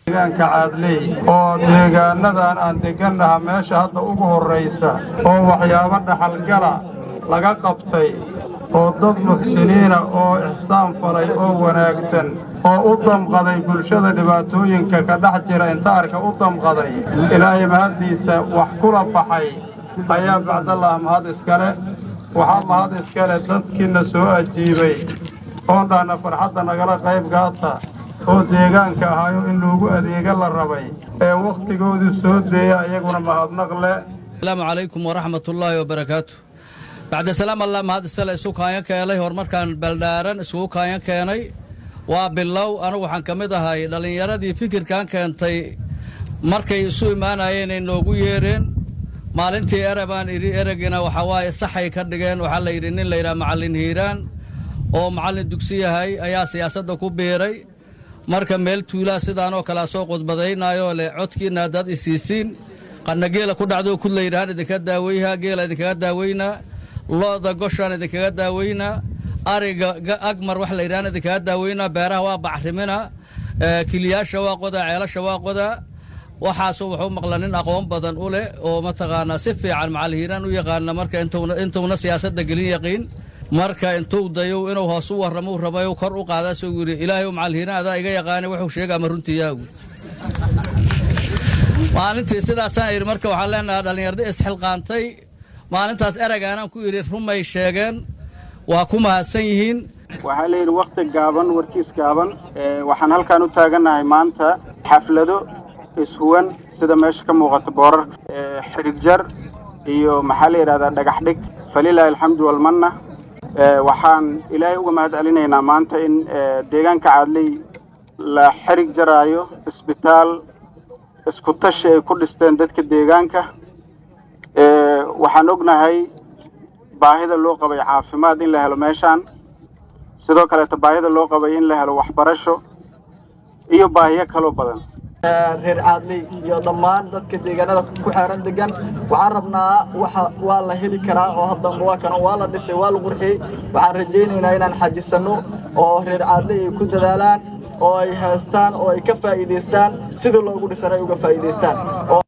deegaanka caadley oo deegaanadan aan degannaha meesha hadda ugu horraysa oo waxyaabo dhaxalgala laga qabtay oo dad muxsiniina oo ixsaan falay oo wanaagsan oo u damqaday bulshada dhibaatooyinka ka dhex jira intaarka u damqaday ilaahay mahaddiisa wax kula baxay ayaa bacdallah mahad iskale waxaa mahad iskale dadkiina soo ajiibay oondhaana farxadda nagala qayb gaata oo deegaanka ahaayo in loogu adeega la rabay ee wakhtigoodu soo deeya iyaguna mahadnaq leh asalaamu calaykum waraxmatullaahi wabarakaatu bacda salaam allah mahad isale isu kaanyo keenay horumarkan beeldhaaran iskugu kaanyo keenay waa bilow anigu waxaan ka mid ahay dhallinyaradii fikirkan keentay markay isu imaanayeen ay noogu yeedheen maalintii ere baan idhi eregiina waxaa waaye saxay ka dhigeen waxaa la yidhi nin layidhaha macallin hiiraan oo macallin dugsi yahay ayaa siyaasadda ku biiray marka meel tuulaa sidaanoo kalea soo qudbadaynaayoo leh codkiinna haddaad isiisiin qanna geela ku dhacdoo kud layidhahaan idinka daaweyhaa geela idinkaga daaweynaa looda goshaan idinkaga daaweynaa ariga agmar wax layidhahaan idinkaga daaweynaa beeraha waa bacrimina kiliyaasha waa qodaa ceelasha waa qodaa waxaasu wuxuu maqla nin aqoon badan u leh oo mataqaanaa si fiican macalhiiraan u yaqaana marka intuuna siyaasadda gelin yaqiin marka intuu dayow inuu hoos u warramou rabay kor u qaadaa soo yidhi ilaahay macalhiiraan adaa iga yaqaana wuxuu sheegaa ma runtiiyaagu maalintii sidaasaan idhi marka waxaan leenahaa dhallinyarda isxilqaantay maalintaas eragaanaan ku idhi rumay sheegeen waa ku mahadsan yihiin waxaa layidhi wakhti gaaban warkiis gaaban waxaan halkaan u taagannahay maanta xaflado ishuwan sida meesha ka muuqata boorar xirigjar iyo maxaa la yidhahdaa dhagax dhig falilaahi alxamdu walmanna waxaan ilaahay uga mahad celinaynaa maanta in deegaanka caadley la xerig jaraayo isbitaal isku tashi ay ku dhisteen dadka deegaanka waxaan ognahay baahida loo qabay caafimaad in la helo meeshaan sidoo kaleeta baahida loo qabay in la helo waxbarasho iyo baahiyo kaloo badan reer caadley iyo dhammaan dadka deegaanada ku xeeran degan waxaan rabnaa waxa waa la heli karaa oo haddamba waa kana waa la dhisay waa la qurxiyey waxaan rajaynaynaa inaan xajisanno oo reer caadley ay ku dadaalaan oo ay haystaan oo ay ka faa'iidaystaan sidii loogu dhisan ay uga faa'iidaystaan